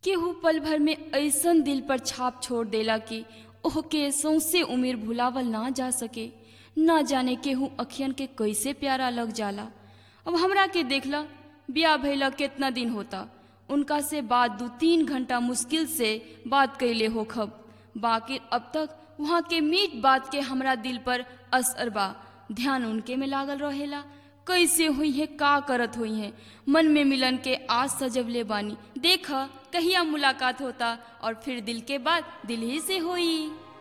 केहू पल भर में ऐसन दिल पर छाप छोड़ देला कि ओहके सौंसे उम्र भुलावल ना जा सके ना जाने केहू अखियन के कैसे प्यारा लग जाला अब हमरा के देखला ब्याह भइला कितना दिन होता उनका से बात दू तीन घंटा मुश्किल से बात कैले होखब बाकी अब तक वहाँ के मीठ बात के हमरा दिल पर असर बा ध्यान उनके में लागल रहेला कैसे हुई है का करत हुई है मन में मिलन के आज सजवले बानी देख कहिया मुलाकात होता और फिर दिल के बाद दिल ही से हुई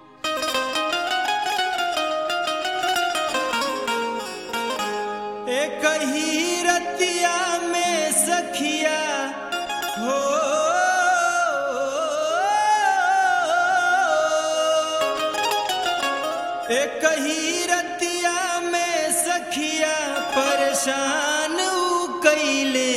एक ही रतिया में सखिया हो एक ही रतिया में सखिया परेशान ऊ कैले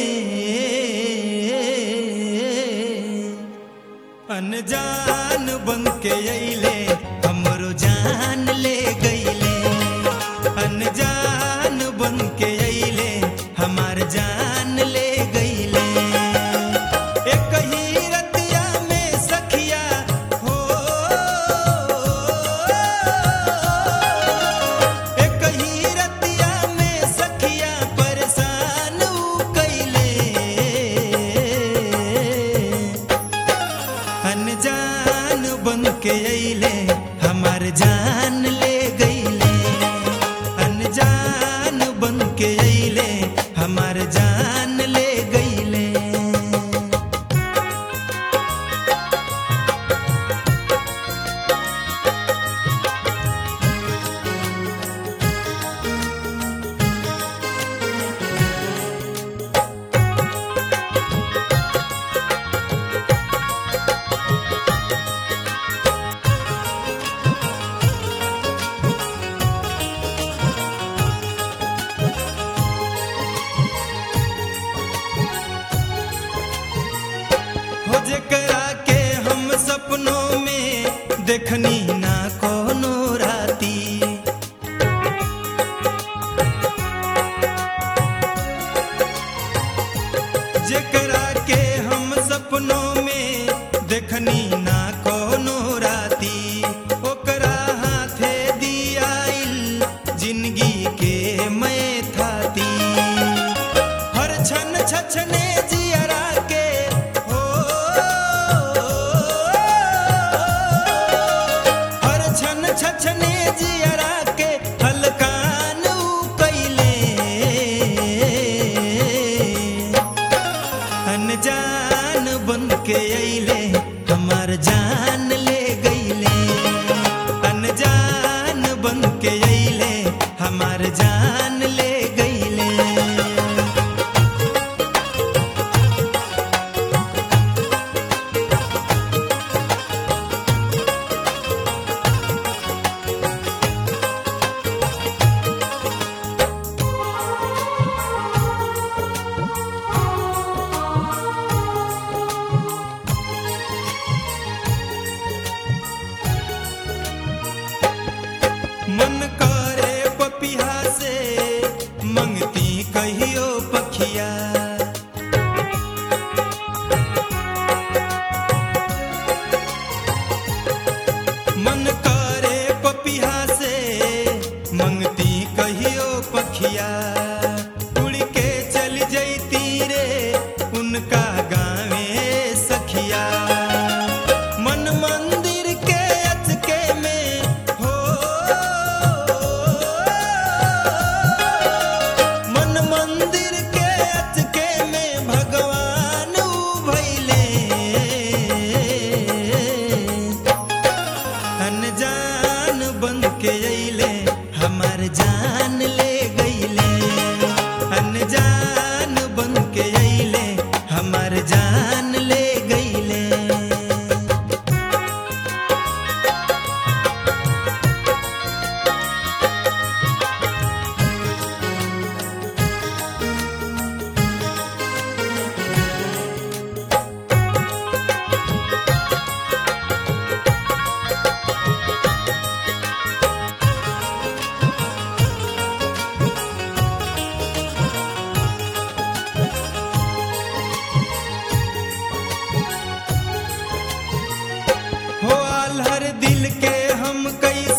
अनजान बन के अइले हमरो जान ले गइले अनजान बन के अइले हमार जान ले गइले एक ही रतिया में सखिया हो एक ही रतिया में सखिया परेशान ऊ कैले अनजान बन के अइले हमार जान ले गइले अनजान बन के अइले हमार जान ले गइले हो जेकरा के हम सपनों में देखनी ना कोनो राती जेकरा के हम सपनों में देखनी ना कोनो राती ओकरा हाथे दियाइल जिंदगी के मैं थाती हर छन छछने जियरा के हो हर छन छछने जियरा के हलकान ऊ कैले अनजान बन के अइले हमार जान ले गइले अनजान बन के अइले हमार जान ले गइले मन करे पपिहा से मंगती कहियो पखिया मन करे पपिहा से मंगती कहियो पखिया उड़ के चल जैती रे उनका गावे सखिया मन मंदिर के अचके में हो मन मंदिर के अचके में भगवान ऊ भइले अनजान बन के अइले हमार जान ले गइले अनजान बन के अइले हमार जान ले गइले दिल के हम कैसे